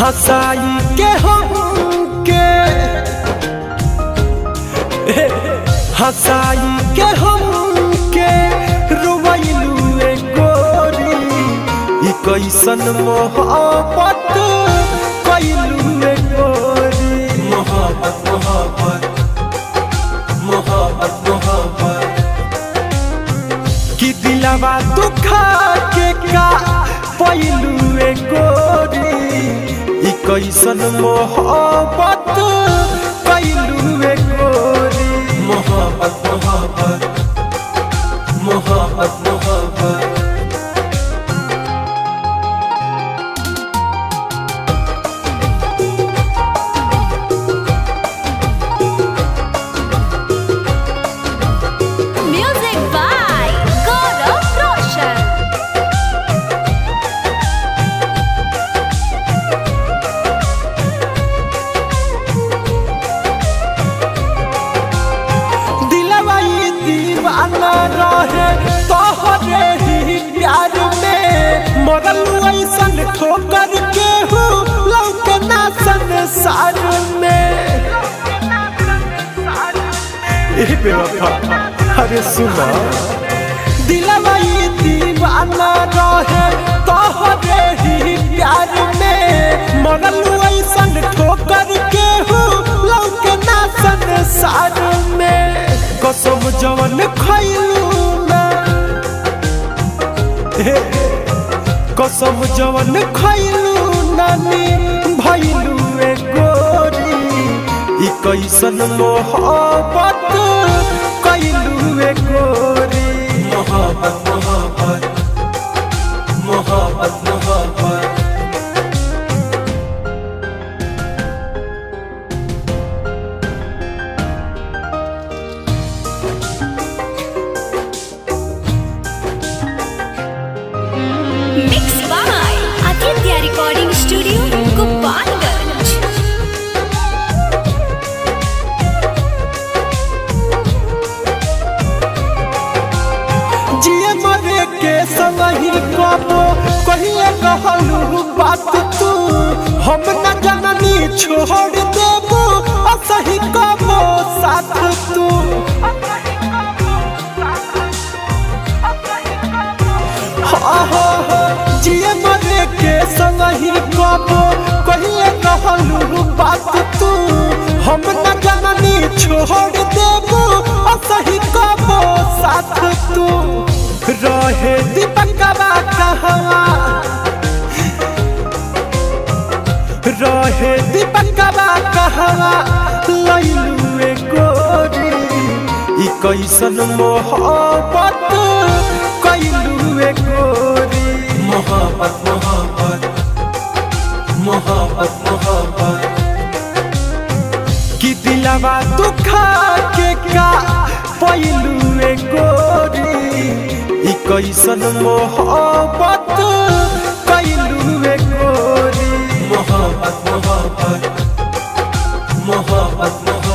हंसाई के हम के हंसाई के हम के रुवैलू ए गोरी ई कैसन मोहब्बत कैलू ए गोरी मोहब्बत मोहब्बत मोहब्बत मोहब्बत कि दिलवा दुखा के का पैलू ए गोरी ई कैसन मोहब्बत कैलू ए गोरी मोहब्बत मोहब्बत मोहब्बत मोहब्बत Music by Gaurav Roshan. दिलवा ई दीवाना रहे तोहरे ही प्यार में मरल ऐसन ठोकर के हो लौकना संसार में ए बेवफा अरे सुना दिलवा ई दीवाना रहे तोहरे ही प्यार में मरल ऐसन ठोकर के हो लौकना संसार में कसम जवन खैलू ना हे, कसम जवन खैलू नानी भैलू ए गोरी ई कैसन मोहब्बत कैलू ए गोरी मोहब्बत मोहब्बत मोहब्बत मोहब्बत Mixed by Aditya Recording Studio, Gopalganj. जिए मरे के संग ही कबो कहिए कहलू बात तू हम न जननी छोड़ देबो असही कबो साथ तू हाँ हाँ हाँ जिए मरे के संग ही कबो कहिए कहलू बात तू हम न जननी छोड़ देबो असही कबो साथ तू रहे दीपकवा कहवा रहे दीपकवा कहवा लैलू ए गोरी ई कैसन मोहब्बत कैलू ए गोरी मोहब्बत मोहब्बत मोहब्बत मोहब्बत कि दिलवा दुखा के का पैलू ए गोरी ई कैसन मोहब्बत कैलू ए गोरी मोहब्बत मोहब्बत मोहब्बत मोहब्बत